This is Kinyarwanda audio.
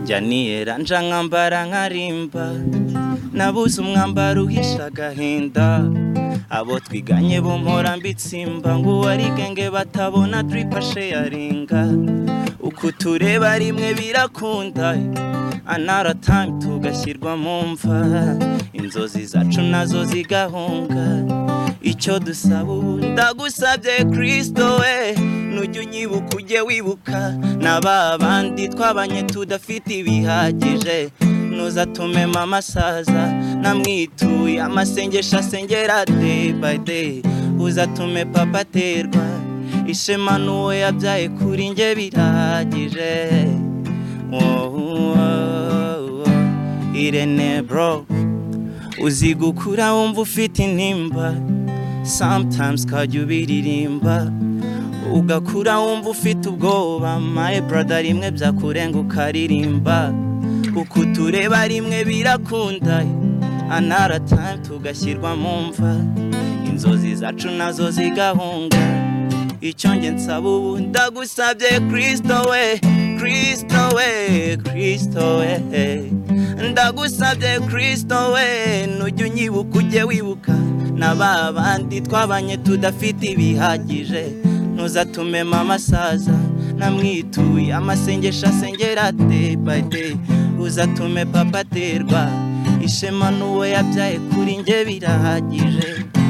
njya niyeranja nkambara nkarimba nabuze umwambaro uhisha agahinda abo twiganye bumpora mbitsimba ngo uwari genge batabona duripashe yaringa uko tureba rimwe birakunda anara tayimu tugashyirwa mu mva inzozi zacu nazo zigahunga icyo dusaba ubu ndagusabye kirisito we nujya unyibuka ujye wibuka na ba bandi twabanye tudafite ibihagije nuza tumema amasaza namwituye amasengesho asengera deyi bayi deyi uzatume papa aterwa ishema n'uwo yabyaye kuri nge birahagije irene bro uzi gukura wumva ufite intimba sometimes ukajya ubiririmba ugakura wumva ufite ubwoba my brother rimwe byakurenga ukaririmba uko utureba rimwe birakunda anara time tugashyirwa mu mva inzozi zacu nazo zigahunga icyo nge nsaba ubu ndagusabye kirisito we kirisito we kirisito we ndagusabye kirisito we nujya unyibuka ujye wibuka na ba bandi twabanye tudafite ibihagije ntuzatumema amasaza namwituye amasengesho asengera de bayi de uzatume papa aterwa ishema n'uwo yabyaye kuri nge birahagije